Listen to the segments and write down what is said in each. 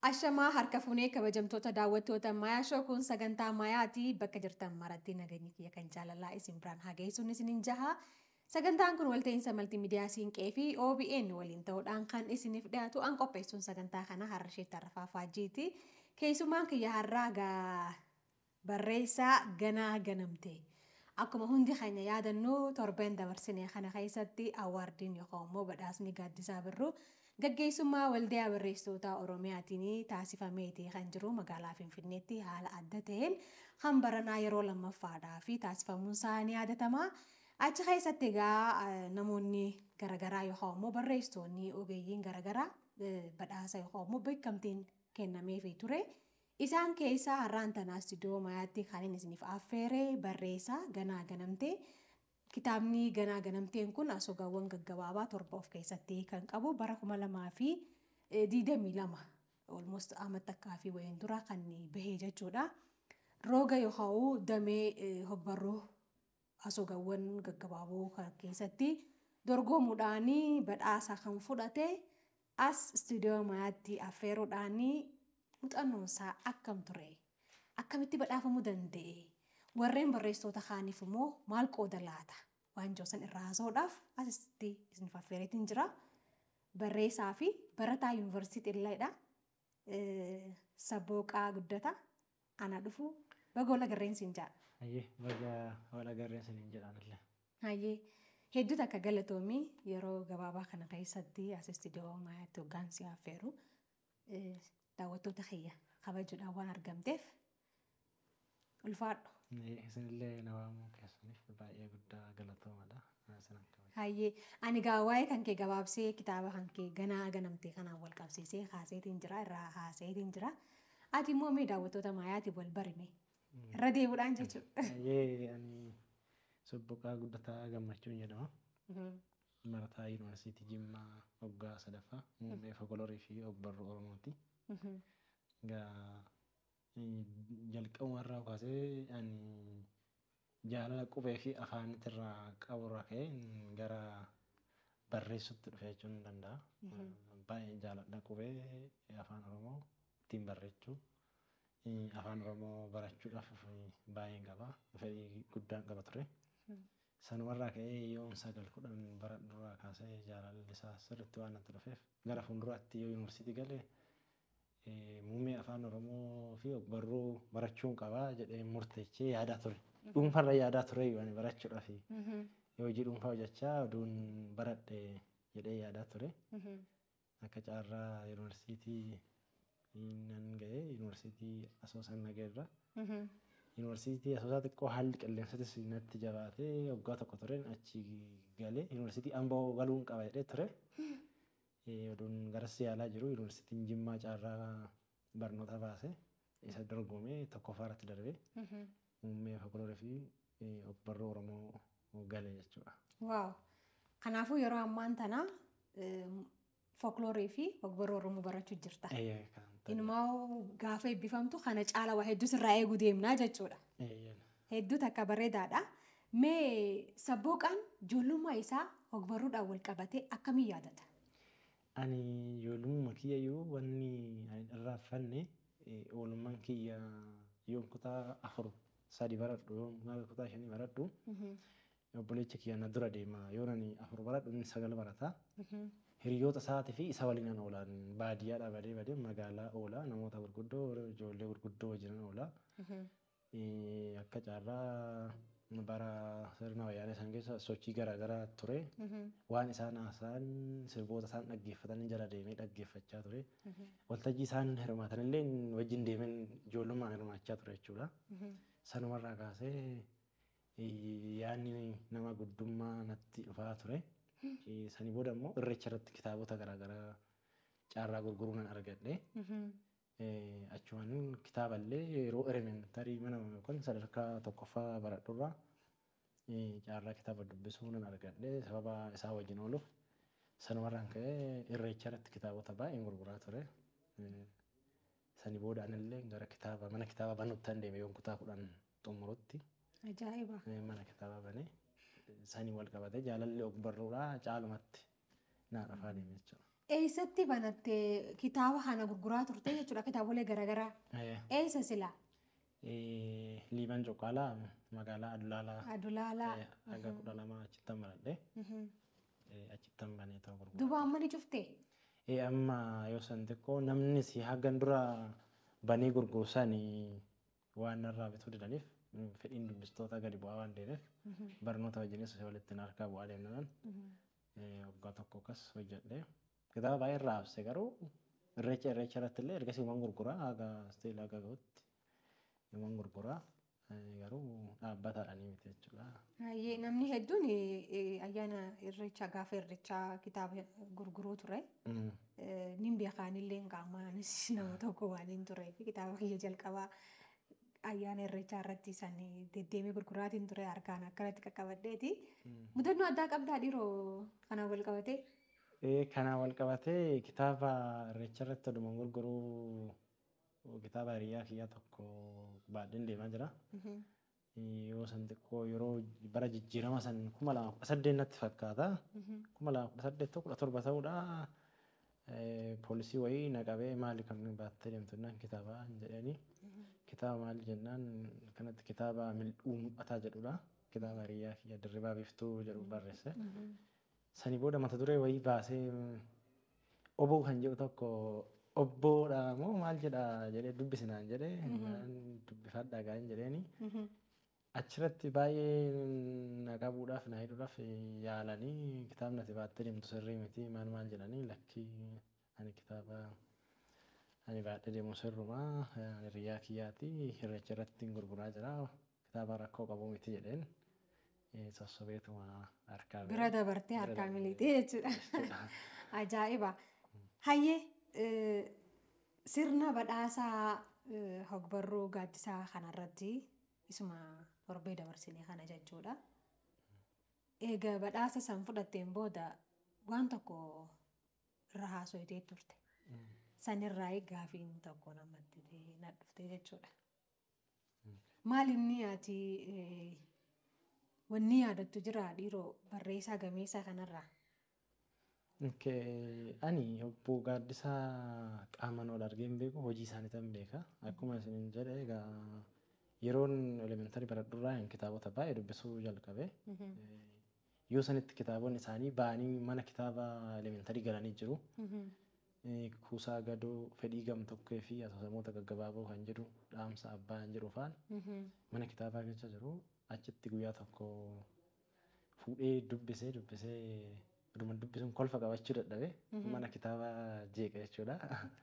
Ashamaa harka fuunee kabajamtoota daawwattoota Mayaa Shoo kun sagantaa Mayaati bakka jirtan maratti nageenyi kiyya kan jaalalaa isin biraan haa geessuun isiniin jaha. Sagantaan kun walta'iinsa maltiimiidiyaa Siinqee fi OBN waliin ta'uudhaan kan isiniif dhiyaatu an qopheessuun sagantaa kana har'a ishee tarrafaa faajjiiti. Keessumaan kiyya har'aa gaa barreessaa ganaa ganamte. Akkuma hundi keenya yaadannu torbeen dabarsinee kana keessatti awwaardiin yookaan immoo badhaasni gaaddisaa birruu gaggeessummaa waldaa barreessitoota Oromiyaatiin taasifameeti kan jiru magaalaa Finfinneetti haala adda ta'een kan baranaa yeroo lammaffaadhaa fi taasifamuun isaa ni yaadatama. Achi keessatti egaa namoonni garaagaraa yookaan immoo barreessitoonni ogeeyyiin garaagaraa badhaasa yookaan immoo beekamtiin kennameefii ture. Isaan keessaa har'aan tanaa istiidiyoo mayaatti kan inni isiniif affeere barreessaa ganaa ganamtee. Kitaabni ganaa ganamteen kun asoogaawwan gaggabaabaa torba of keessatti kan qabu bara kuma lamaa fi diidamii lama almost amma takkaa fi wayiin dura kan bahee jechuudha. Rooga yookaan damee hogbarruu asoogaawwan gaggabaaboo kan keessatti dorgomuudhaan badhaasa kan fudhate as istiidiyoo mayaatti affeeruudhaan muuxannoon isaa akkam ture akkamitti badhaafamuu danda'e warreen barreessitoota kaaniif immoo maal qooda laata waan joosan irraa haasa'uudhaaf asitti isiniif affeereetiin jira barreessaa fi barataa yuunivarsiitii illeedha sabbooqaa guddata ana dhufu baga wal agarreen siin jedha. Hayyee baga wal agarreen siin jedhaanillee. Hayyee hedduutu akka galatoomii yeroo gabaabaa kana keessatti as istiidiyoo mayaatti hoggaansi affeeru daawwattoota kiyya kabajuudhaan waan argamteef ulfaadhu. Isinillee na waamuu keessaniif baay'ee guddaa galatoomadha. Hayyee ani gaa waa'ee kan kee gabaabsee kitaaba kan kee ganaa ganamtee kanaan wal qabsiisee haaseetiin jira irraa haaseetiin jira. Ati immoo mee daawwattoota maayaatiif wal barime irra deebiidhaan jechuudha. Hayyee ani sobboqaa guddataa gammachuun jedhama. Barataa yuunivarsiitii Jimmaa waggaa sadaffaa muummee folklorii fi ogbarruu Oromooti. Gaa jalqabumarraa kaasee ani jaalala qubee fi afaanitirraa qaburraa ka'ee gara barreessutti dhufe jechuun ni danda'a. Baay'ee jaaladha qubee afaan Oromoo ittiin barreechuu. Afaan Oromoo barachuudhaaf baay'een qaba. Fedhii guddaan qaba ture. Sanumarraa ka'ee yoon sagal kudhan bara duraa kaasee jaalalli isaa sirriitti waan natti dhufeef gara fuulduraatti yoo yuunivarsiitii galee muummee afaan Oromoo fi ogbarruu barachuun qabaa jedhee murteechee yaadaa ture. Dhuunfarra yaadaa ture ani barachuudhaaf yoo hojii dhuunfaa hojjechaa oduun baradhe jedhee yaadaa ture. Akka caarraa yuunivarsiitii nan ga'ee yuunivarsiitii asoosan nageerra. Yuunivarsiitii asoosaa xiqqoo haalli qilleensatis natti jabaatee waggaa tokko tureen achi galee yuunivarsiitii amboo galuun qaba jedhee ture. Oduun garas yaalaa jiru yuunivarsiitiin Jimmaa caarraa barnoota baase isa dorgomee tokkoffaa irratti darbee muummee folklorii fi ogbarruu Oromoo galee jechuudha. Waaw! Kanaafuu yeroo ammaan tana folklorii fi ogbarruu Oromoo barachuu jirta. Inumaa gaafa eebbifamtu kana caala waa hedduu sirraa eeguu deemnaa jechuudha. Hedduu takka bareedaadha. Mee sabbooqaan ijoollummaa isaa ogbarruudhaan wal qabatee akkamiin yaadata? Ani ijoollummaa kiyyayyuu wanni ani irraanfanne oolummaan kiyya yoon kutaa afur sadi baradhu yoon kutaa shanii baradhu obboleecha kiyya na dura deema yoon ani afur baradhu inni sagal barata. Hiriyoota isaatii fi isa waliin oolan baadiyyaadhaa badee badee magaalaa oola namoota gurguddoo ijoollee gurguddoo wajjin oola. Akka caarraa bara sirna wayyaanee san keessa sochii garaagaraa ture. Waan isaan haasa'an sirboota isaan dhaggeeffatan jala deemee dhaggeeffachaa ture. Waltajjii isaan hirmaatan illee wajjin deemeen ijoollummaan hirmaachaa ture jechuudha. Sanumarraa kaasee yaadni nama guddummaa natti dhufaa ture. Sanii booda immoo irreecha irratti kitaabota garaagaraa caarraa gurguruu nan argadhe. Achumaan kitaaballee yeroo elementarii mana yookaan sadarkaa tokkoffaa baradhurraa caarraa kitaaba dubbisuu nan argadhe sababa isaa wajjin ooluuf sanumarraan ka'ee irreecha irratti kitaabota baay'een gurguraa ture. Sanii booda anillee gara kitaaba mana kitaaba banuutti deeme yoon kutaa kudhan xumurutti. Ajaa'iba! Mana kitaaba banee sanii wal qabatee jaalalli ogbarruudhaa caalumatti naa dhufaa deeme jechuudha. Eessatti banattee kitaaba kana gurguraa turte jechuudha kitaabolee garaagaraa. Eessa silaa? Liiban Cuqqaalaa magaalaa Adulaalaa Adulaalaa. hanga kudha lama achittan baradhee achittan banee ta'u gurgura. Duuba amma ni cuftee? Ee amma yoo san xiqqoo namni si hagan dura banee gurgursan waan narraa bituu didaniif fedhiin dubbistoota gadi bu'aa waan deemeef barnoota wajjinis walitti harkaa bu'aa deemnaan waggaa tokko akkas hojjedhee kitaaba baay'ee irraa hafse garuu irreecha irreecha irratti illee ergasii waan gurguraa haga isteelaa haga gahutti waan gurguraa garuu dhaabbataadhaan miti jechuudha. Baay'ee namni hedduun ayyaana irreechaa gaafa irreechaa kitaaba gurguruu ture. Nin beekaanillee qaamaanis nama tokko waan hin turee fi kitaaba kiyya jalqabaa ayyaana irreechaa irratti san deddeemee gurguraatiin ture harkaan akkanatti qaqqabadheeti. Mudannoo addaa qabdaa dhiiroo kanaan wal qabatee? Kanaan wal qabatee kitaaba irreecha irratti oduma gurguruu kitaaba hiriyaa kiyyaa tokko baadheen deemaa jira. Yoo san xiqqoo yeroo bara jijjiirama san kuma lama kudha saddeet natti fakkaata. Kuma lama kudha saddeet kudha torba ta'uudha. Poolisii wayii naqabee maali kan baattee deemtu jennaan kitaaba jedhanii. Kitaaba maali jennaan kanatti kitaaba mil'uu mul'ataa jedhudha. Kitaaba hiriyaa kiyya dirribaa biiftuu jedhu barreesse. Sanii booda mata duree wayii baasee oboo kan jedhu tokko obboodha moo maal jedha jedhee dubbisinaan jedhee dubbifadhaa gaa'in jedheeni. Achirratti baay'ee na qabuudhaaf na hidhuudhaaf yaalanii kitaabni ati baattee deemtu sirrii miti maal maal jedhanii lakkii ani kitaaba ani baadhee deemu sirrumaa hiriyaa kiyyaati irreecha irratti gurguraa jira kitaaba rakkoo qabu miti jedheen sossobeetuma harkaa Bira dabartee harkaa miliitee jechuudha. Ajaa'iba. Hayyee sirna badhaasaa hogbarruu gaaddisaa kanarratti isuma torbee dabarsinee kana jechuudha. Egaa badhaasa san fudhatteen booda waan tokko irra haasofitee turte. Sanirraa gaafiin tokko namatti na dhufte jechuudha. Maal inni ati wanni yaadattu jira dhiiroo barreessaa gameessaa kanarraa? Ani obbo Gaaddisaa qaamaan ol argee hin beeku hojii isaanii tan beeka. Akkuma isin jedhe egaa yeroon elementarii baradhurraa kitaabota baay'ee dubbisuu jalqabe. Yoo sanitti kitaabonni isaanii ba'anii mana kitaaba elementarii galanii jiru. Kuusaa gadoo fedhii gamtokkee fi asoosamoota gaggabaaboo kan jedhu dhaamsa abbaa kan jedhu faan mana kitaabaa keessa jiru. Achitti guyyaa tokko fuudhee dubbisee dubbisee oduma dubbisuun kolfa qabachuu dadhabe mana kitaabaa jeeqa jechuudha.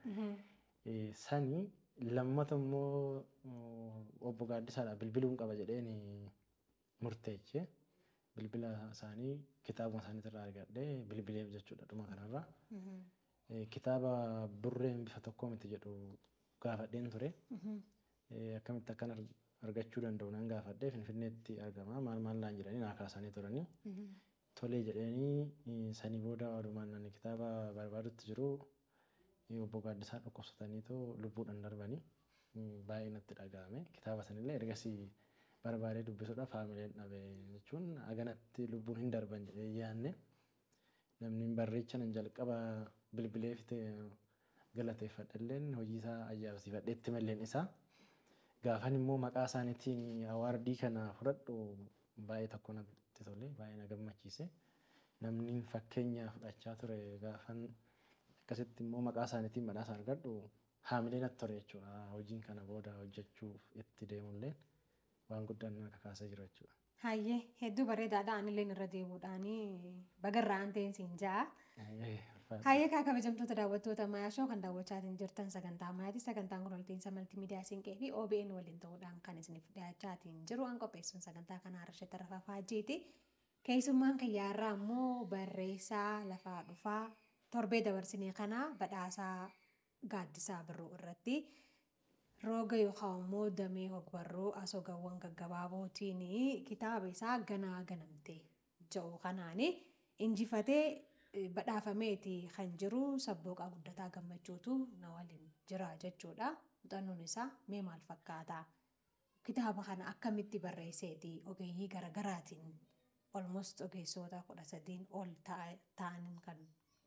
Sani lammata immoo obbo Gaaddisaadha bilbiluun qaba jedheen murteeche. Bilbila isaanii kitaabuma isaaniitirraa argadhee bilbileef jechuudha dhuma kanarraa. Kitaaba burreen bifa tokkoo miti jedhu gaafadheen ture. Akkamitti akkan argachuu danda'u nan gaafadhee finfinneetti argama maal maal naan jedhanii naa kaasanii turanii. Tolee jedhanii sanii booda walumaan ani kitaaba barbaadutti jiru obbo Gaaddisaa dhukkubsataniitoo lubbuudhaan darbanii baay'ee natti dhaga'ame. Kitaaba sanillee ergasii barbaadee dubbisuudhaaf haamileen dhabe jechuun aganatti lubbuun hin darban jedhee yaadne namni barreecha nan jalqaba bilbilee fite galateeffadhalleen hojii isaa ajaa'ibsiifadheetti malleen isaa. Gaafan immoo maqaa isaaniitiin awaardii kana fudhadhu baay'ee tokko natti tole baay'ee na gammachiise. Namni fakkeenya fudhachaa ture gaafan akkasitti immoo maqaa isaaniitiin badhaasa argadhu haamilee natti ture jechuudha. Hojiin kana booda hojjechuuf itti deemullee waan guddaan na kakaasee jira jechuudha. Hayyee hedduu bareedaadha anillee irra deemuudhaanii bagarraa an ta'een siin ja'a. Hayyee kaa kabajamtoota daawwattoota Mayaa Shoo kan daawwachaatiin jirtan sagantaa Mayaati. Sagantaan kun waltiinsa maltiimiidiyaa Siinqee fi OBN waliin ta'uudhaan kan isiniif dhiyaachaatiin jiru. An qopheessuun sagantaa kanaa Arshee Tarafaa Faajiiti. Keessummaan kiyyaarraa immoo barreessaa lafaa dhufaa torbee dabarsinee kana badhaasaa gaaddisaa birruu irratti rooga yookaan immoo damee hogbarruu asoogawwan gaggabaabootiin kitaaba isaa ganaa ganamtee jedhu kanaan injifatee badhaafameeti kan jiru sabbooqaa guddataa gammachuutu na waliin jira jechuudha. Muuxannoon isaa mee maal fakkaata? Kitaaba kana akkamitti barreesseeti ogeeyyii garaagaraatiin almost ogeessota kudha sadiin ol ta'aniin kan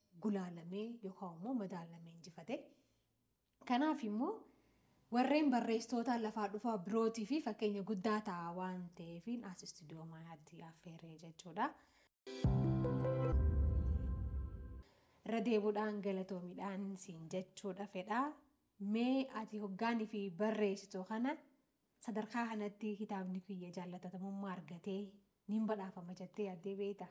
gulaalamee yookaan immoo madaalamee injifate. Kanaaf immoo warreen barreessitoota lafaa dhufaa birootii fi fakkeenya guddaa ta'a waan ta'eef as istuudiyoo maayaatti affeeree jechuudha. Irra deebuudhaan galatoomiidhaan siin jechuudha fedha. Mee ati hoggaanii fi barreessituu kana sadarkaa kanatti kitaabni kiyya jaallatatamummaa argatee niin badhaafama jettee yaaddee beekta.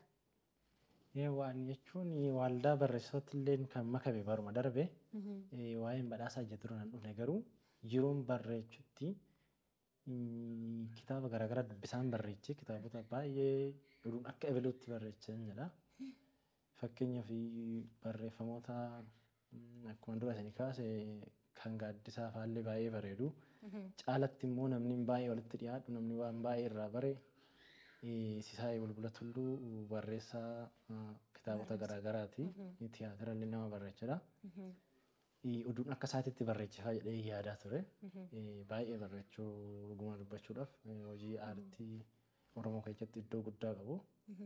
Waan jechuun waldaa barreessitoota illee kan makame baruma darbe waa'een badhaasaa jedhu duraan dhufne garuu yeroon barreechutti kitaaba garaagaraa dubbisaan barreechee kitaabota baay'ee dhuun akka ebeluutti barreechan jedha. Fakkeenyaaf barreeffamoota akkuma dura isin kaase kan gaaddisaa faallee baay'ee bareedu. Caalatti immoo namni baay'ee walitti dhiyaatu namni waan baay'ee irraa bare Sisaayee Bulbula Tulluu barreessaa kitaabota garaagaraati. Tiyaatira illee nama barreechudha. Oduun akka isaatitti barreechifaa jedhee yaadaa ture. Baay'ee barreechuu dhuguma dubbachuudhaaf hojii aartii Oromoo keessatti iddoo guddaa qabu.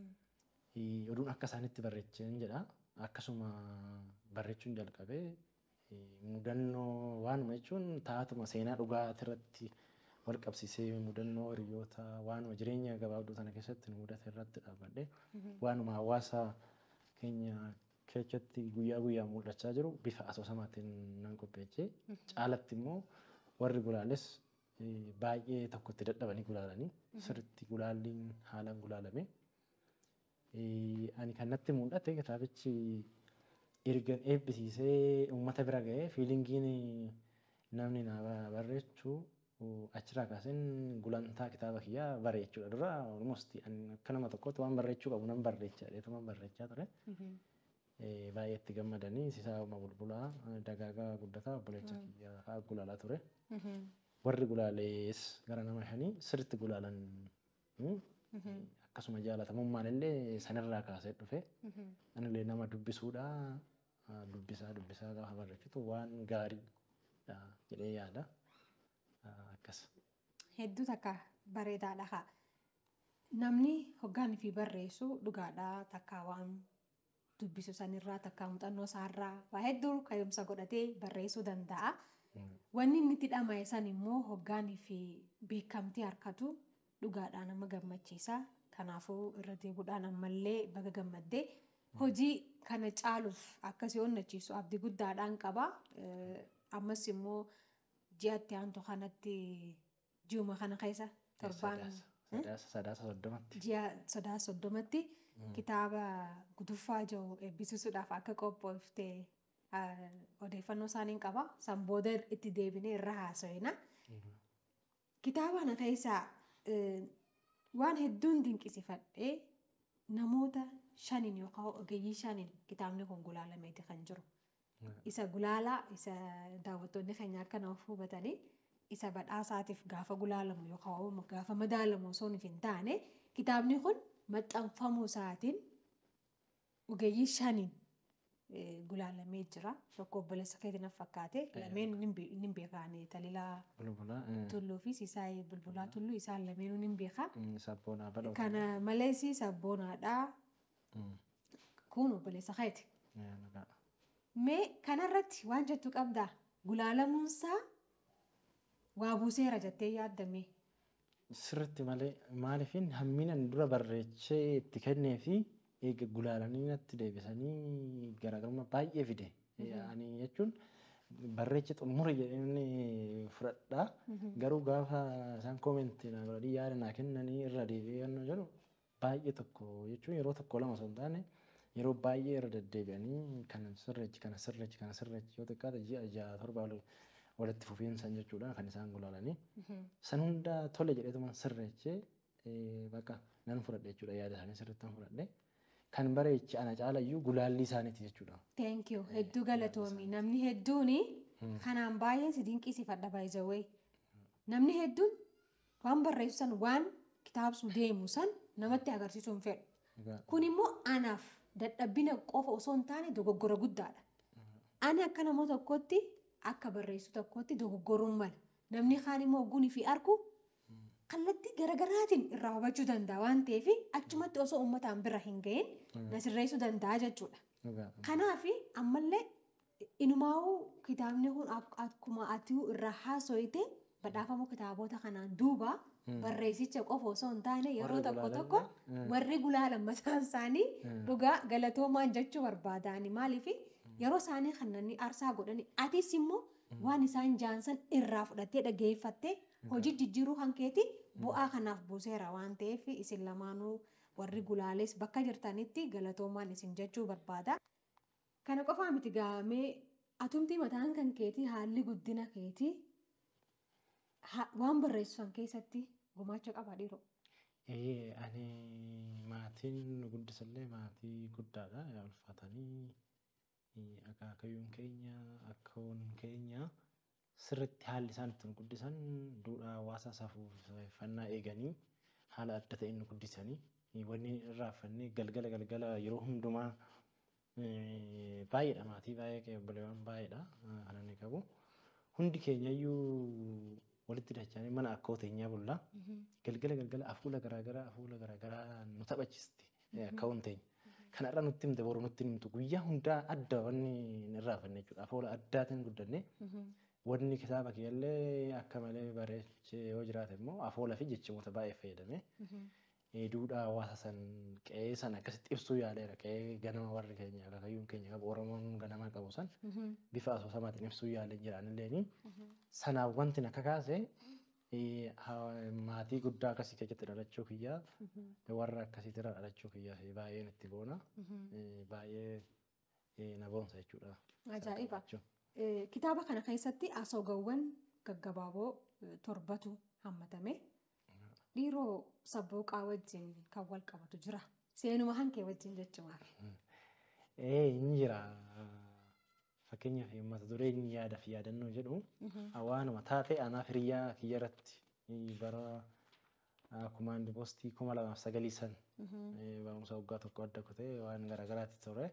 Oduun akka isaanitti barreechan jedha. Akkasuma barreechuun jalqabee mudannoo waanuma jechuun taatuma seenaa dhugaa irratti wal qabsiisee mudannoo hiriyoota waanuma jireenya gabaabduu sana keessatti nu mudate irratti dhaabbadhe waanuma hawaasa keenya keessatti guyyaa guyyaa mul'achaa jiru bifa asoosamaatiin nan qopheessee caalatti immoo warri gulaales baay'ee tokkotti dadhabanii gulaalanii sirriitti gulaalliin haalaan gulaalame. Ani kan natti mul'ate kitaabichi ergan eebbisiisee uummata bira ga'ee fiilingiin namni na barreechuu achirraa kaaseen gulantaa kitaaba kiyyaa bareechuudha dura almost akka nama tokkotti waan barreechuu qabu nan barreechaa dheetuma barreechaa ture. Baay'ee itti gammadanii sisaa uma bulbulaa dagaagaa guddataa obboleessa kiyyaa fa'aa gulaalaa ture. Warri gulaalees gara nama shanii sirriitti gulaalan akkasuma jaalatamummaan illee sanirraa kaasee dhufe. Anillee nama dubbisuudha dubbisaa dubbisaa gaafa barreessitu waan gaariidha jedhee yaada. akkas. Hedduu takka bareedaadha haa. Namni hoggaan fi barreessu dhugaadha takka waan dubbisu sanirraa takka muuxannoo isaarraa waa hedduu ka'umsa godhatee barreessuu danda'a. Wanni inni itti dhama'e san immoo hoggaan fi beekamtii harkatu dhugaadhaa nama gammachiisa. Kanaafuu irra deebuudhaan ammallee baga gammaddee hojii kana caaluuf akkasii onnachiisu abdii guddaadhaan qaba. Ammas immoo ji'atti aantu kanatti ji'uma kana keessa torbaan Sadaasa soddomatti. ji'a sadaasa soddomatti kitaaba guduffaa jiru eebbisiisuudhaaf akka qophoofte odeeffannoo isaaniin qaba. San booda itti deebinee irra haasa'ina. Kitaaba kana keessaa waan hedduun dinqisiifadhee namoota shaniin yookaan ogeeyyii shaniin kitaabni kun gulaalameeti kan jiru. isa gulaalaa isa daawwattoonni keenya akka nuuf hubatanii isa badhaasaatiif gaafa gulaalamu yookaan gaafa madaalamu osoo hin taane kitaabni kun maxxanfamuu isaatiin ogeeyyii shaniin gulaalamee jira. Tokko obboleessa keetii na fakkaate lameen ni beekan Talilaa Tulluu fi Sisaayee Bulbulaa Tulluu isaan lameenuu ni beeka. Sabboonaa badhaafame. Kana malees sabboonaadhaa. Kun obboleessa keeti. Mee kanarratti waan jettu qabdaa gulaalamuunsaa waa buuseera jettee yaaddame. Sirriitti malee maaliifin hamminan dura barreechee itti kennee fi eega gulaalanii natti deebisanii garaagarummaa baay'ee fide. Ani jechuun barreechi xumure jedhanii fudhadhaa. Garuu gaafa isaan koomentii na godhanii yaada naa kennanii irra deebi'ee yannoo jedhu baay'ee tokko jechuun yeroo tokko lama osoo hin taane yeroo baay'ee irra deddeebi'anii kana sirreechi kana sirreechi kana sirreechi yoo xiqqaate ji'a ja'a torba walitti fufiinsan jechuudha kan isaan gulaalanii. San hunda tole jedheetuma sirreechee bakka nan fudhadhe jechuudha yaada isaanii sirriitti fudhadhe. Kan bareechi ana caalayyuu gulaallii isaaniiti jechuudha. Thank you. Hedduu galatoomi. Namni hedduun kanaan baay'ee si dinqisiifadha baay'ee. Namni hedduun waan barreessu san waan kitaabsuu deemu san namatti agarsiisuu hin fedhu. Kun immoo anaaf dadhabbina qofa osoo hin taane dogoggora guddaadha. Ani akka nama tokkotti akka barreessu tokkotti dogoggoruun mala. Namni kaan immoo ogguun fi argu kallattii garagaraatiin irraa hubachuu danda'a waan ta'eef achumatti osoo uummataan bira hin ga'iin na sirreessuu danda'a jechuudha. Kanaaf ammallee inumaa'uu kitaabni kun akkuma ati irraa haasoite badhaafamuu kitaabota kanaan duuba barreessicha qofa osoo hin taane yeroo tokko tokko warri gulaalan mataan isaanii dhugaa galatoomaan jechuu barbaadani maaliif yeroo isaanii kanneen aarsaa godhani atis immoo waan isaan jaansan irraa fudhattee dhageeffattee hojii jijjiiruu hankeeti bu'aa kanaaf buuseera waan ta'eef isin lamaanuu warri gulaales bakka jirtanitti galatoomaan isin jechuu barbaada. Kana qofaa miti gaamee atumtii mataan kan keetii haalli guddina keetii waan barreessan keessatti gumaacha qaba dhiiroo. Ee ani maatiin nu guddisallee maatii guddaadha ulfaatanii akaakayyuun keenya akkaawwan keenya sirriitti haalli isaan ittiin guddisan duudhaa hawaasa safuuffannaa eeganii haala adda ta'een nu guddisanii wanni irraa fannee galgala galgala yeroo hundumaa baay'eedha maatii baay'ee obboleewwan baay'eedha kan inni qabu. Hundi keenyayyuu walitti dachanii mana akka hoteenyaa bullaa galgala galgala afuula garaagaraa afuula garaagaraa nu taphachiisti akka hunteenya. Kanarra nutti himte boru nutti himtu guyyaa hundaa adda wanni irraa fanne jechuudha. Afuula addaatiin guddanne wanni kitaaba keellee akka malee bareechee yoo jiraate immoo afuula fi jechamoota baay'ee fayyadame. duudhaa hawaasa san qe'ee san akkasitti ibsuu yaaleera qe'ee ganama warri keenya akaakayyuun keenya qabu oromoon ganama qabu san bifa asoosamaatiin ibsuu yaalee jiranilleeni sanaaf wanti akka kaase maatii guddaa akkasii keessatti dhalachuu kiyyaa warra akkasiitti irra dhalachuu kiyyaa baay'een itti boona baay'ee na boonsa jechuudha. Ajaa'iba! Kitaaba kana keessatti asoogawwan gaggabaaboo torbatu hammatame. dhiiroo sabbooqaa wajjin kan wal qabatu jira. Seenuma hankee wajjin jechuudha. Ee inni jira. Fakkeenyaaf mata dureen yaada fi yaadannoo jedhu waanuma taatee anaaf hiriyaa kiyya irratti bara kumaandi poostii kuma lamaaf sagalii san barumsa waggaa tokko adda kutee waan garaagaraatti ture.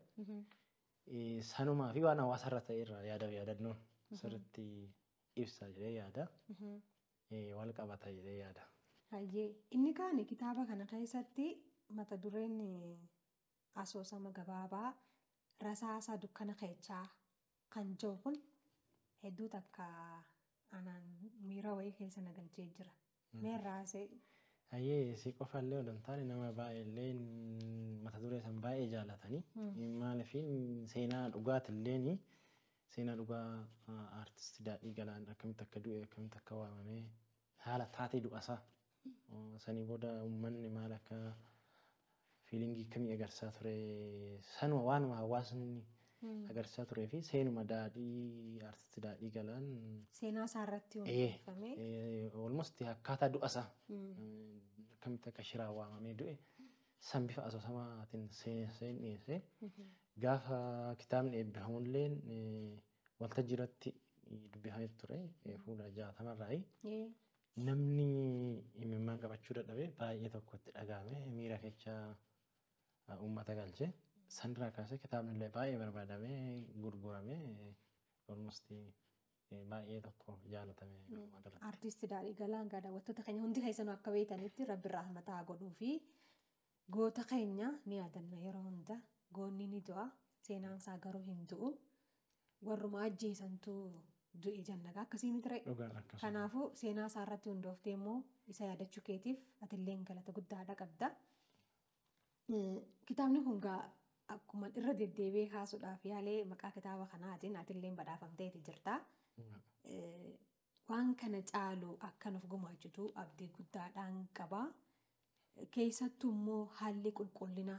Sanumaa fi waan hawaasa irra ta'e irra yaada fi yaadannoon sirriitti ibsa jedhee yaada. Wal qabata jedhee yaada. Hayyee inni kaan kitaaba kana keessatti mata dureen asoosama gabaabaa rasaasa dukkana keechaa kan jiru kun hedduu takka anaan miira wayii keessa na galchee jira. Meerraasee. Hayyee si qofallee odon taane nama baay'eellee mata duree san baay'ee jaalatanii maaliif seenaa dhugaatillee seenaa dhugaa aartistii daadhii galaan akkamitti akka du'e akkamitti akka waamamee haala taatee du'asaa sanii booda uummanni maal akka fiilingii akkamii agarsiisaa ture sanuma waanuma hawaasni agarsiisaa turee fi seenuma daadhii aartistii daadhii galaan Seenaa isaa irratti hundeeffame. olmosti akkaataa du'asaa akkamitti akka shiraa waamamee du'e san bifa asoosamaatiin seen dhiyeesse gaafa kitaabni eebbifamullee waltajjii irratti dubbifamee ture fuula jaatamarraayi. namni imimmaan qabachuu dadhabe baay'ee tokkotti dhagahame miira keessa uummata galche sanirraa kaasee kitaabni illee baay'ee barbaadamee gurguramee olmosti baay'ee tokko jaalatame uummata Artisti Daadhii Galaan daawwattoota keenya hundi keessanuu akka beekanitti rabbi irraa mataa godhuu fi goota keenya ni yaadanna yeroo hunda goonni ni du'a seenaan isaa garuu hin du'u warruma ajjeesantu du'e jannagaa akkasii miti ra'e. dhugaan akkasuma. Kanaafuu seenaa isaa irratti hundooftee immoo isa yaadachuu keetiif atillee galata guddaadha qabda. Kitaabni kun gaa akkuma irra deddeebi'ee kaasuudhaaf yaalee maqaa kitaaba kanaatiin atillee badhaafamteeti jirta. Waan kana caalu akka nuuf gumaachitu abdii guddaadhaan qaba. Keessattuu immoo haalli qulqullina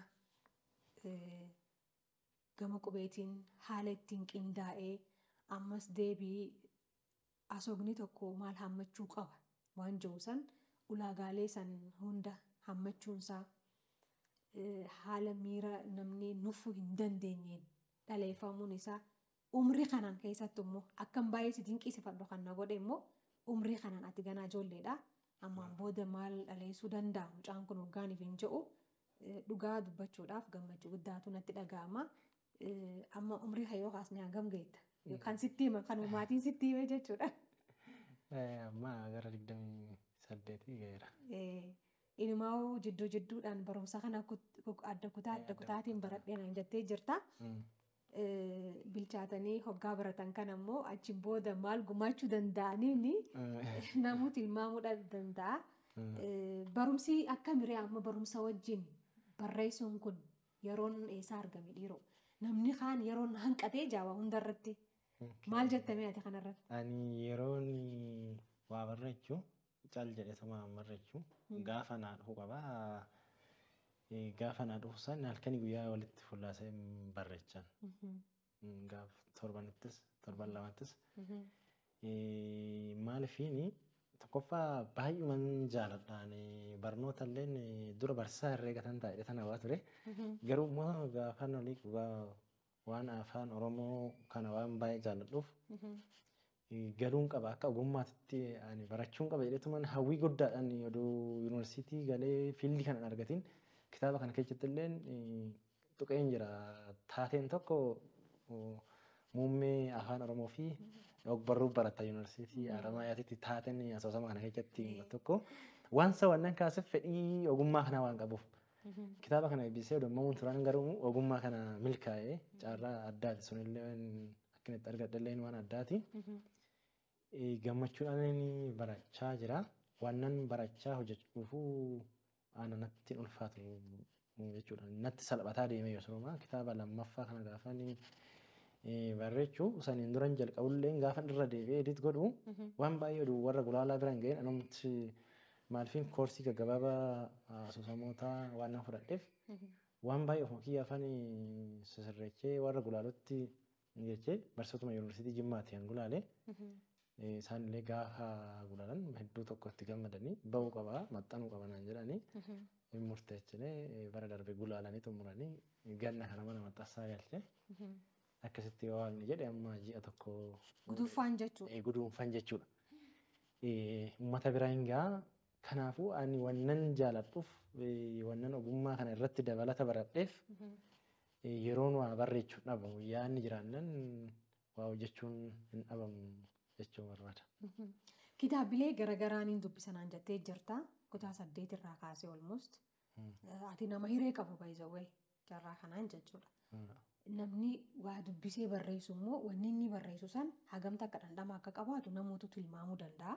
gama qubeetiin haala ittiin qindaa'ee ammas deebii asoogni tokko maal hammachuu qaba waan jiru san ulaagaalee san hunda hammachuunsaa haala miira namni nuffuu hin dandeenyeen dhaleeffamuun isaa umrii kanaan keessattuu immoo akkan baay'ee si dinqisiifadhu kan na godhe immoo umrii kanaan ati ganaa ijoolleedha. Ammaan booda maal dhaleessuu danda'a mucaan kun waggaaniif hin jedhu dhugaa dubbachuudhaaf gammachuu guddaatu natti dhaga'ama. Amma umrii kan yoo kaasne hangam geetta? Kan sitti hima kan maatiin sitti hime jechuudha. Amma gara digdamii saddeetii ga'eera. Inumaa jidduu jidduudhaan barumsa kana kut- kuk- adda kutaa adda kutaatiin baradheen jettee jirta. Mm. Bilchaatanii hoggaa baratan kan ammoo achi booda maal gumaachuu danda'aniin namuu tilmaamuu danda'a. Mm. Eh, Barumsi akka miree amma barumsa wajjin barreessuun kun yeroon eessaa argame dhiiroo? Namni kaan yeroon hanqatee jaaba hundarratti. Maal jettamee ati kanarratti? Ani yeroon waa barreechuu cal jedhetuma barreechuu gaafa naa dhufu qabaa. Eh, Gaafa naa dhufu san halkanii guyyaa walitti fullaasee barreechan. Mm, Gaaf torbanittis torban lamattis. Eh, Maalifiini tokkoffaa baay'uman jaaladhaan barnoota illee dura barsiisaa herreegatan taa'ee tan hawaa ture. Garuu immoo gaafa olii dhugaa waan afaan Oromoo kana waan baay'ee jaalladhuuf eh, galuun qaba akka ogummaatitti ani barachuun qaba jedhetuman hawwii guddaadhaan oduu yuunivarsiitii galee fiildii kana hin argatin kitaaba kana keessatti illee tuqeen jira taateen tokko oh, muummee afaan Oromoo fi ogbarruu barata yuunivarsiitii Haramaayyaatti taateen asoosama kana keessatti tokko waan sawwannan kaasuuf fedhii ogummaa kanaa waan qabuuf. Kitaaba kana eebbisee odeeffamuun turan garuu ogummaa kana milkaa'ee carraa addaati sunillee akka itti argadhallee waan addaati. Eh, Gammachuudhaan inni barachaa jira. Wannan barachaa hojjechuufuu ana natti hin ulfaatu jechuudha. Natti salphataa deemee yoo kitaaba lammaffaa kana gaafa inni eh, barreechuu saniin duran jalqabullee gaafa irra deebi'ee edit godhu waan baay'ee oduu warra gulaalaa biraan ga'een anumti maaliifin koorsii gaggabaabaa asoosamoota waan nan fudhadheef waan baay'ee ofuma kiyya afaan sisirreechee warra gulaalutti jechee barsiisotuma yuunivarsiitii jimmaatti kan gulaale isaan illee gaafa gulaalan hedduu tokko itti gammadanii ba'uu qabaa maxxanuu qaba naan jedhanii hin murteessilee bara darbe gulaalanii xumuranii ganna kana mana maxxansaa galchee akkasitti yoo waaqni jedhe amma ji'a tokko Guduunfaan jechuudha. eh, guduunfan jechuudha. Eh, Uummata biraa hin gahaa. Kanaafuu ani wannan jaaladhuuf eh, wannan ogummaa kana irratti dabalata baradheef eh, yeroon waa barreechuu dhabamu yaadni jiraannan waa hojjechuun hin dhabamu jechuu barbaada. Kitaabilee garagaraan hin dubbisanaan jettee jirta. Kutaa saddeet irraa kaasee olmost. Ati nama hiree qabu baay'isawwee carraa kanaan jechuudha. Namni waa dubbisee barreessu immoo wanni inni barreessu san hagamta akka dhandhama akka qabaatu namootu tilmaamuu danda'a.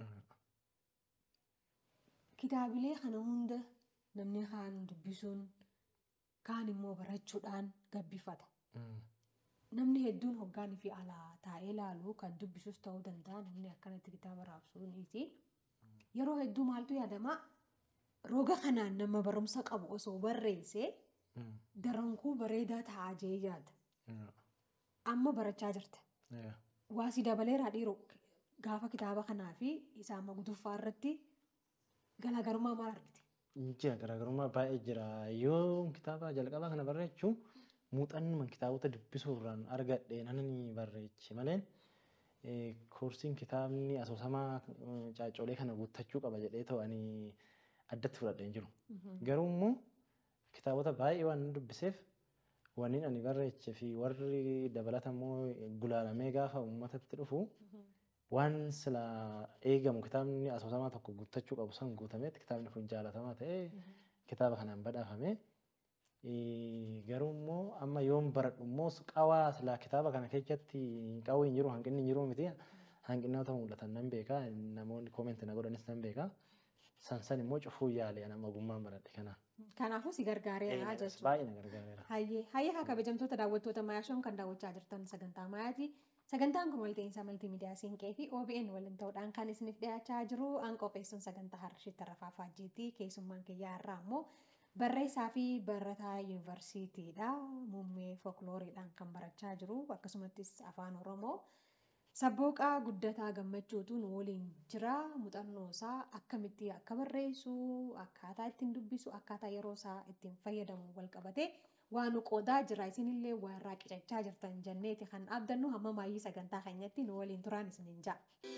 Kitaabilee kana hunda namni kaan dubbisuun kaan immoo barachuudhaan gabbifata. Namni hedduun hoggaanii fi alaa taa'ee ilaalu kan dubbisus ta'uu danda'a namni akkanatti kitaaba raabsuuniiti. Yeroo hedduu maaltu yaadama roga kanaan nama barumsa qabu osoo barreessee darankuu bareedaa ta'aa jee yaada. Amma barachaa jirta. Waa si dabaleeraa dhiiroo gaafa kitaaba kanaa fi isaa amma guduunfaa irratti garaagarummaa maal argite? Jira garaagarummaa baay'ee jira. Yoo kitaaba jalqabaa kana barreechuu muuxannuma kitaabota dubbisuurraan argadhe nan barreeche malee eh, koorsiin kitaabni asoosamaa eh, caaccolee kana guuttachuu qaba jedhee ta'anii addatti fudhadhee hin jiru. Garuu immoo kitaabota baay'ee waan dubbiseef wanni ani barreechee fi warri dabalata immoo gulaalamee gaafa uummatatti dhufu waan sila eegamu kitaabni asoosamaa tokko guuttachuu qabu san guutametti kitaabni kun jaalatamaa ta'ee kitaaba kanaan badhaafame. Eh, Garuu immoo amma yoon baradhu immoo qawaa silaa kitaaba kana keessatti qawwee hin jiru hanqinni hin jiru miti hanqinoota mul'atan nan beeka namoonni koomenti na godhanis nan beeka. San san immoo cufuu yaale nama ogummaan baradhe kana. Kanaafuu si gargaareera jechuudha. Baay'ee na gargaareera. Hayyee hayyee haa kabajamtoota daawwattoota mayaashoon kan daawwachaa jirtan sagantaa mayaati. Sagantaan kun walta'iinsa maltiimiidiyaa siinqee fi OBN waliin ta'uudhaan kan isiniif dhiyaachaa jiru aan qopheessuun sagantaa har'ishitti tarafaa faajjiitii keessummaan kiyyaa irraa immoo barreessaa fi barataa yuunivarsiitiidha. Muummee folklooriidhaan kan barachaa jiru akkasumattis afaan Oromoo. Sabbooqaa guddataa gammachuutu nu waliin jira. Muuxannoo isaa akkamitti akka barreessu, akkaataa ittiin dubbisu, akkaataa yeroo isaa ittiin fayyadamu wal qabatee waan nu qoodaa jira. Isinillee waa irraa qicachaa jirtan jenneeti kan abdannu hamma maayyii sagantaa keenyatti nu waliin turaan isiniin ja'a.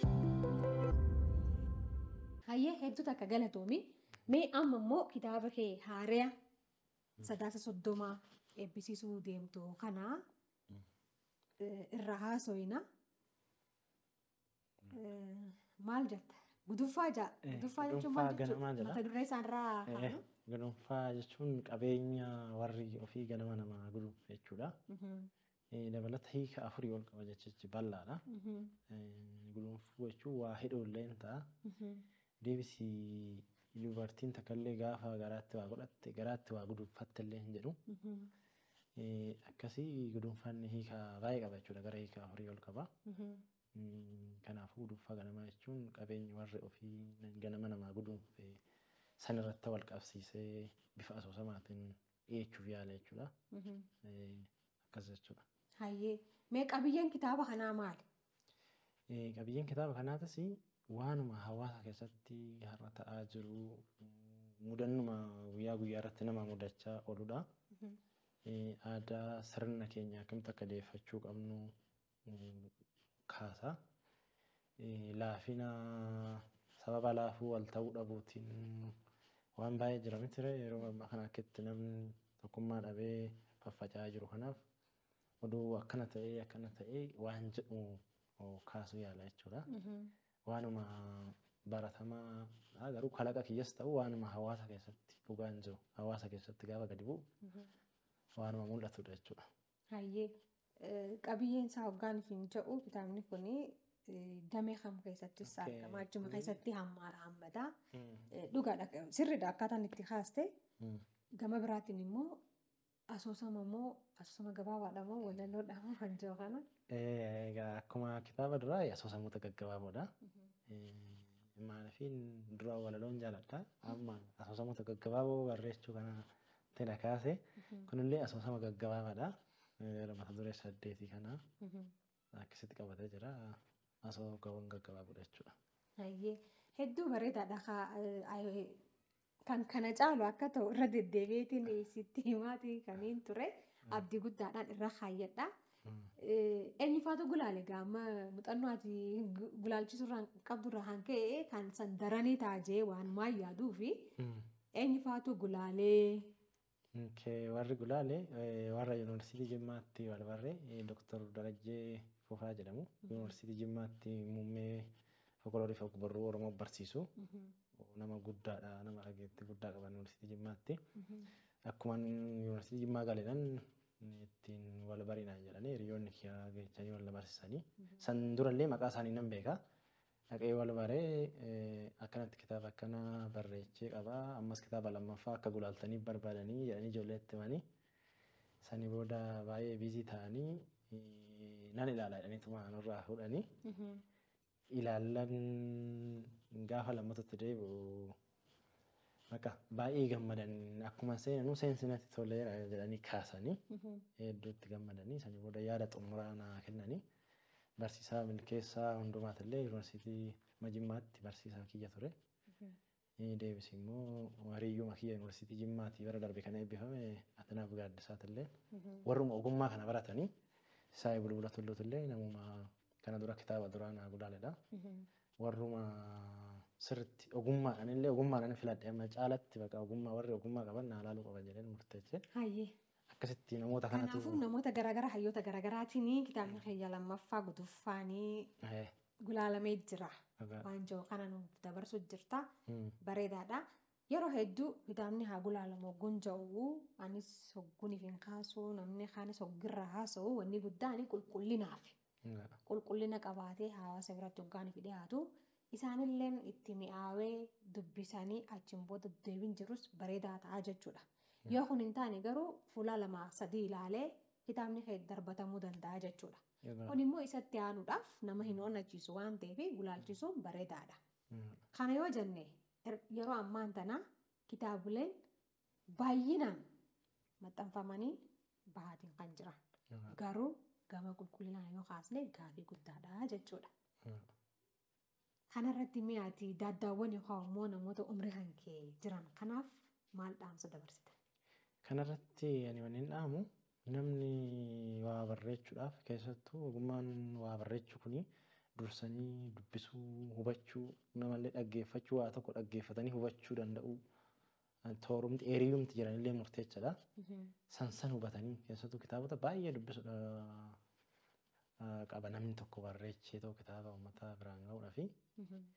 Hayyee hedduu takka galatoomi. Mee amma immoo kitaaba kee haaraa sadaasa soddomaa eebbisiisuu deemtu kana irra haasoyna. Maal jetta? Guduffaa jaa. Eh, Guduffaa jechuun guduunfaa maal ganamaa jechuudha? jedha. Mata duree isaanirraa Eh, kaanu. Gudunfaa jechuun qabeenya warri ofii ganama namaa gudunfe jechuudha. Eh, Dabalata hiika afurii ol qaba jechichi bal'aadha. Eh, Gudunfuu jechuun waa hidhoollee hin ta'a. Deebisii dubartiin takkaallee gaafa garaatti waa godhatte garaatti waa gudunfatte illee hin jedhu. Eh, Akkasii gudunfanni hiika baay'ee qaba jechuudha. Gara hiika afurii ol qaba. Mm, Kanaafuu gudunfaa ganamaa jechuun qabeenya warri ofii ganama namaa gudunfe san irratti wal qabsiisee bifa asoosamaatiin dhiyeessuuf yaala jechuudha. Eh, Akkas jechuudha. Hayyee. Mee qabiyyeen kitaaba kanaa maali? Eh, Qabiyyeen kitaaba kanaatis waanuma hawaasa keessatti har'a ta'aa jiru mm, mudannuma guyyaa guyyaa irratti nama mudachaa ooludha. Eh, Aadaa sirna keenya akkamitti akka deeffachuu qabnu mm, kaasa. Eh, Laafina sababa laafuu wal ta'uu dhabuutiin waan baay'ee jira miti ture yeroo ammaa kana akka itti namni tokkummaa dhabee faffaca'aa jiru kanaaf oduu akkana ta'ee akkana ta'ee waan jedhu oh, kaasuu yaala jechuudha. Waanuma baratamaa dha, garuu kalaqa kiyyas ta'u waanuma hawaasa keessatti dhugaan jiru hawaasa keessatti gaafa gadi bu'u waanuma mul'atudha jechuudha. Hayyee. Eh, Qabiyyeen isaa hoggaan hin jedhu kitaabni kun damee kam keessattis Okey. argama. Achuma keessatti hammaara hammata. Mm. Eh, Dhugaadha. Sirriidha akkaataan itti kaaste. Mm. Gama biraatiin immoo asoosama moo asoosama gabaabaadha moo walalloodha moo kan jiru kana. Eh, Egaa akkuma kitaaba duraa asoosamoota gaggabaaboodha. Maaliifin dura walaloon jaaladha. Amma asoosamoota gaggabaaboo barreessuu kana tana kaase. Kunillee asoosama gaggabaabaadha. Eh, Mata duree saddeetii kana akkasitti qabatee jira. Asoosama gaggabaaboodha jechuudha. Hayyee. Hedduu bareedaadha. Ka- eh, eh, Kan kana caalu akka ta'u irra deddeebiitiin sitti himaatii kaniin ture. Abdii guddaadhaan irra kaayyadha. Mm. Eh, Eenyufaatu gulaale gaama muuxannoo ati gu- gulaalchisuurraan qabdurraa kan ka'e kan san daranii taajee waan maan yaaduu fi Mm. eenyufaatu gulaalee Okay, warri gulaale eh, warra yuunivarsiitii Jimmaatti wal barre Dr. Darajjee Fufaa jedhamu. Yuunivarsiitii Jimmaatti muummee folkloorii fi ogbarruu Oromoo barsiisu. Nama guddaadha, nama dhageettii guddaa qaban yuunivarsiitii Jimmaatti. Akkuma yuunivarsiitii Jimmaa galeedhaan ittiin wal barinaa jedhanii hiriyoonni kiyyaa geechanii wal barsiisanii. San durallee maqaa isaanii nan beeka. Dhaqee wal baree eh, akkanatti kitaaba akkana barreechee qaba. Ammas kitaaba lammaffaa akka gulaaltanii barbaadanii jedhanii ijoollee itti himanii. Sani booda baay'ee biizii ta'anii eh, nan ilaala jedhaniituma nurraa fuudhanii. Ilaallan gaafa lammatatti deebi'u Bakka baay'ee gammadan akkuma seenanuu seensinatti toleera jedhanii kaasanii hedduutti gammadanii sanii booda yaada xumuraa naa kennanii barsiisaa milkeessaa hundumaatillee yuunivarsiitii Jimmaatti barsiisaa kiyya ture. Inni deebis immoo hariyyuma kiyya yuunivarsiitii Jimmaatii bara darbe kana eebbifame Atanaaf Gaaddisaatillee warruma ogummaa kana baratanii Saayii Bulbula Tulluutillee namuma kana dura kitaaba duraa naa gulaaledha. Warruma sirriitti ogummaadhaan illee ogummaadhaan filadhe amma caalatti bakka ogummaa warri ogummaa qaban naa laaluu qaban jedheen murteesse. Hayyee. Akkasitti namoota kanatu Kanaafuu namoota garaagaraa hayyoota garaagaraatiin kitaabni keenya lammaffaa gutuffaanii Eh, gulaalamee jira. dhagaa- Waan jiru kana nuuf dabarsuu jirta. mm, Bareedaadha. Yeroo hedduu kitaabni haa gulaalamu hogguun ja'u anis hogguuniif hin kaasu namni kaanis hoggirra haasa'u wanni guddaan qulqullinaaf dhagaa. qulqullina qabaatee hawaasa biratti hoggaaniif dhiyaatu isaanillee itti mi'aawee dubbisanii achiin booda deebiin jirus bareedaa ta'a jechuudha. Yoo kun hin taane garuu fuula lama sadii ilaalee kitaabni kee darbatamuu danda'a jechuudha. Dhagaa. Kun immoo isatti aanuudhaaf nama hin onnachiisu waan ta'eef gulaalchisuun bareedaadha. Mm, Kana yoo jenne er- yeroo ammaan tana kitaabileen baay'inaan maxxanfamanii bahaatiin kan jiran. dhagaa. Garuu gama qulqullinaan yoo kaasne gaafii guddaadha jechuudha. Mm. Kanarratti mi'aati daaddaawwan yookaan immoo namoota umrii kan kee jiran kanaaf maal dhaamsa dabarsita? Kanarratti ani waliin dhaamu namni waa barreechuudhaaf keessattuu ogummaan waa barreechuu kuni dursanii dubbisuu hubachuu namallee dhaggeeffachuu waa tokko dhaggeeffatanii hubachuu danda'u toorumti eeriyumti jiranillee murteechadha. San san hubatanii keessattuu kitaabota baay'ee dubbisuudha qaba namni tokko barreechee ta'u kitaaba uummata biraan ga'uudhaa fi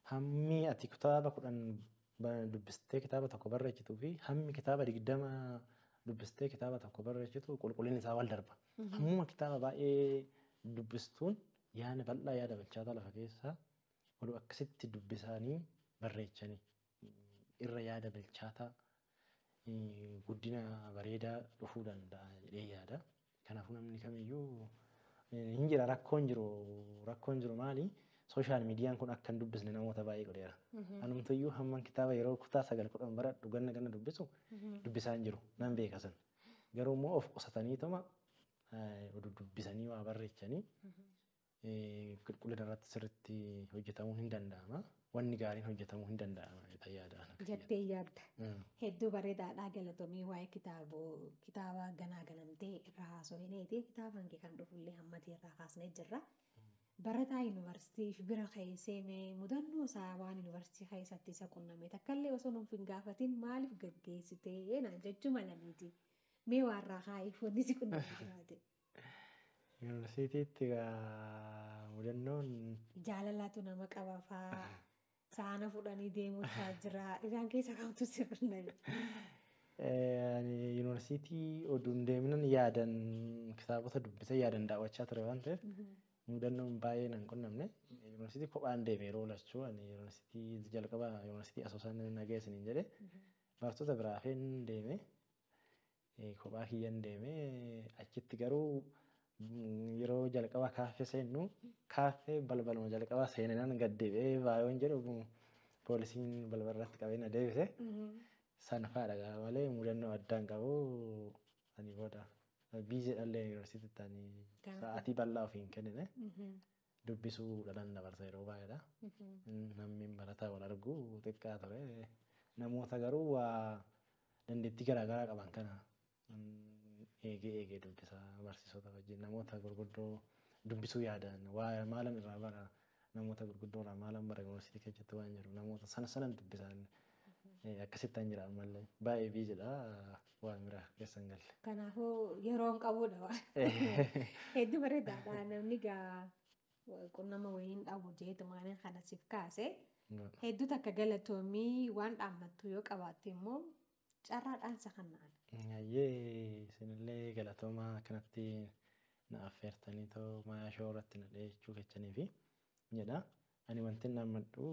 hammi ati kitaaba kudhan ba- dubbistee kitaaba tokko barreessituu fi hammi kitaaba digdama dubbistee kitaaba tokko barreessitu qulqullinni isaa wal darba. Hammuma kitaaba baay'ee dubbistuun yaada bal'aa yaada bilchaataa lafa keessaa oduu akkasitti dubbisanii barreechanii irra yaada bilchaataa eh, guddina bareedaa dhufuu danda'a jedhee yaada. Kanaafuu namni kamiyyuu eh, hin jira rakkoon jiru rakkoon jiru maali? Sooshaal miidiyaan kun akka hin dubbisne namoota baay'ee godheera. Anumtuyyuu hamman kitaaba yeroo kutaa sagal kudhan baradhu ganna ganna dubbisu dubbisaa hin jiru nan beeka san. Garuu immoo of qusataniituma eh, oduu dubbisanii waa barreechanii eh, qulqullina irratti sirriitti hojjetamuu hin danda'ama. Wanni gaariin hojjetamuu hin danda'ama jedhee yaada. Jettee yaadda. Mm. Hedduu bareedaadhaa galatomii waa'ee kitaaboo kitaaba ganaa ganamtee irraa haasofneeti kitaaban kee kan dhufullee hammatee irraa kaasnee jirra. Barataa yuunivarsiitii bira keessee mee mudannoo isaa waan yuunivarsiitii keessatti isa qunname takkallee osoo nuuf hin gaafatin maaliif gaggeessitee naan jechuu malaniiti. Mee waan irraa kaa'iif wanni si qunname jiraate. Yuunivarsiitiitti egaa mudannoon Jaalalaatu nama qaba faa saana fudhanii deemuusaa jira. Isaan keessa kamtu si qunname. eh, ani yuunivarsiitii oduun deemnan yaadan kitaabota dubbisee yaadan daawwachaa ture waan ta'eef mudannoon baay'ee nan qunnamne. Yuunivarsiitii kophaan deeme yeroo lachuu ani yuunivarsiitii jalqaba yuunivarsiitii asoosaan nagaya isiniin jedhe barattoota biraa hafeen deeme eh, kophaa kiyyan deeme achitti garuu mm, yeroo jalqaba kaaffee seennu kaaffee balbaluma jalqaba seeninaan gad deebi'ee baay'oon jedhu poolisiin balbala irratti qabee na deebise. San fa'aadha malee mudannoo addaan qabu ani booda biizee dhallee yuunivarsiitiitti ani Gaafa. sa'aatii bal'aa ofiin kennine dubbisuu dhalan dabarsa yeroo baay'eedha. Namni barataa wal argu xiqqaa ture. Namoota garuu waa dandeettii garaagaraa qaban kana mm, eegee eegee dubbisa barsiisota wajjin namoota gurguddoo dubbisuu yaadan waa maalan irraa bara namoota gurguddoo irraa maalan bara yuunivarsiitii keessatti waan jiru namoota sana sanan dubbisan eh, akkasitti an jedhan malee baay'ee biijedha waan biraa keessan galle. Kanaafuu yeroon qabuudha waan. Hedduu bareedaadha namni gaa qunnama wayiin dhabu jeetu maaliin kana siif kaase. Hedduu takka galatoomii waan dhaammattu yoo qabaatte immoo carraadhaan isa kannaan. Ayyee isinillee galatoomaa kanatti na affeertanii too maayaa shoo irratti na dhiyeessuu kechanii fi jedha. Ani wanti inni dhaammadhu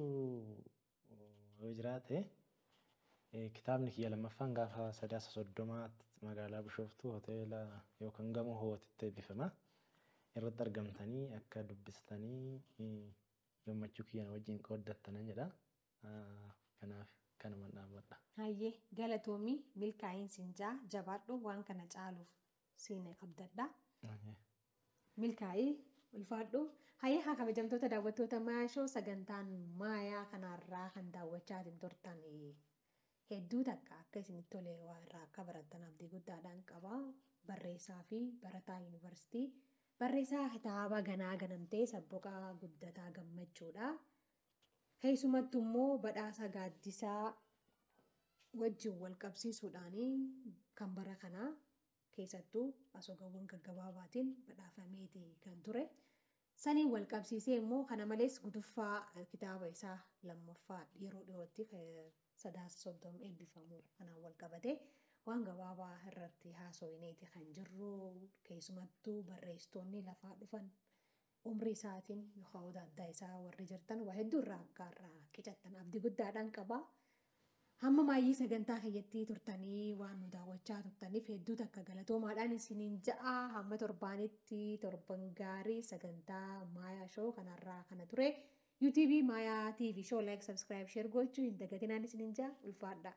yoo jiraate eh, kitaabni kiyya lammaffaan gaafa sadaasa soddomaatti magaalaa Bishooftuu hoteela yookaan gamoo hootitti eebbifama. Irratti argamtanii akka dubbistanii eh, gammachuu kiyyan wajjin qooddattanan jedha. Ah, Kanaaf kanuman dhaammadha. Hayyee galatoomii milkaa'insi injaa jabaadhu waan kana caaluuf siin abdadha. Ayyee. Milkaa'ii ulfaadhu. Hayyee haa kabajamtoota daawwattoota maayaa shoo sagantaan maayaa kanarraa kan daawwachaatiin turtan hedduu takka akka isinitti tole waa irraa akka barattan abdii guddaadhaan qaba. Barreessaa fi barataa yuunivarsiitii. Barreessaa kitaaba ganaa ganamtee sabboqaa guddataa gammachuudha. Keessumattuu immoo badhaasa gaaddisaa wajjin wal qabsiisuudhaan kan bara kanaa keessattuu asoogawwan gaggabaabaatiin badhaafameeti kan ture. Saniin wal qabsiisee immoo kana malees guduffaa eh, kitaaba isaa lammaffaa yeroo dhiyootti eh, sadaasa soddoma eebbifamu kanaan wal qabate waan gabaabaa irratti haasofneeti kan jirru keessumattuu barreessitoonni lafaa dhufan umrii isaatiin yookaan adda isaa warri jirtan waa hedduu irraa akka irraa qicattan abdii guddaadhaan qaba. Hamma maayyii sagantaa keeyyattii turtanii waan nu daawwachaa turtaniif hedduu takka galatoomaadhaan isiniin ja'a hamma torbaanitti torban gaarii sagantaa maayaa shoo kanarraa kana ture. UTV maayaa TV shoo like subscribe share gochuu hin dagatinaan isiniin ja'a ulfaadha.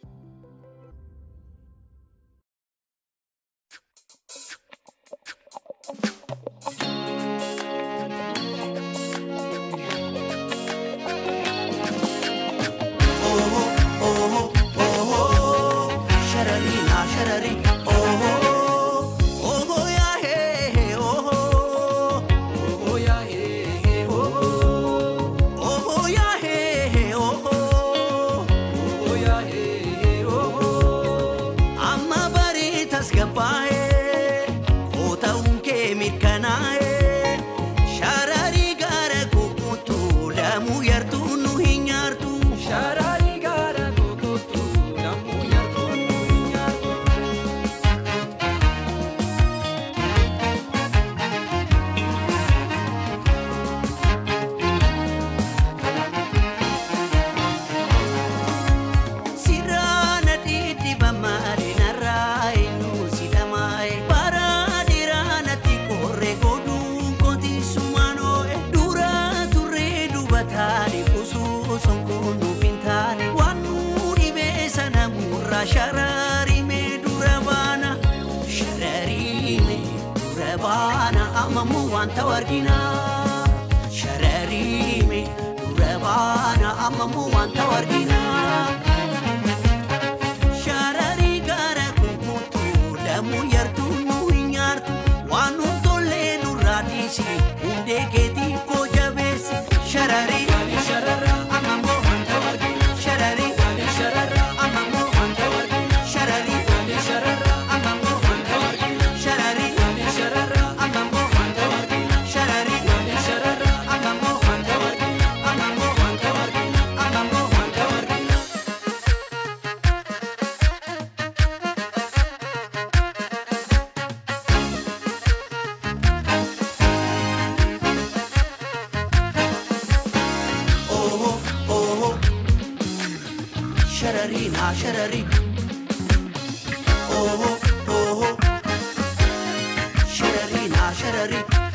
Shararina, sharari, oh, oh, oh, yeah, hey, hey, oh, oh, oh, yeah, hey, hey, oh, oh, oh, yeah, hey, hey, oh, oh, oh, yeah, hey, hey, oh, oh. Amma barii tasgabbaa'ee, koo ta'uun kee mirkanaa'ee, shararii gara guutuu lamuu yartuu nu dura baana ammamu wanta wargina shararime dura baana ammamu wanta wargina sharari gara kunkutu lamu yartu nu hinyaartu waan nu tollee nurraa dhiisi hundee keetii koo jabeessi sharari sharara ammamu wanta wargina sharari sharara ammamu wanta wargina sharari sharara ammamu wanta wargina sharari sharara ammamu wanta wargina sharari sharara ammamu wanta wargina ammamu wanta wargina ammamu wanta wargina oh oh sharari na sharari oh oh sharari na sharari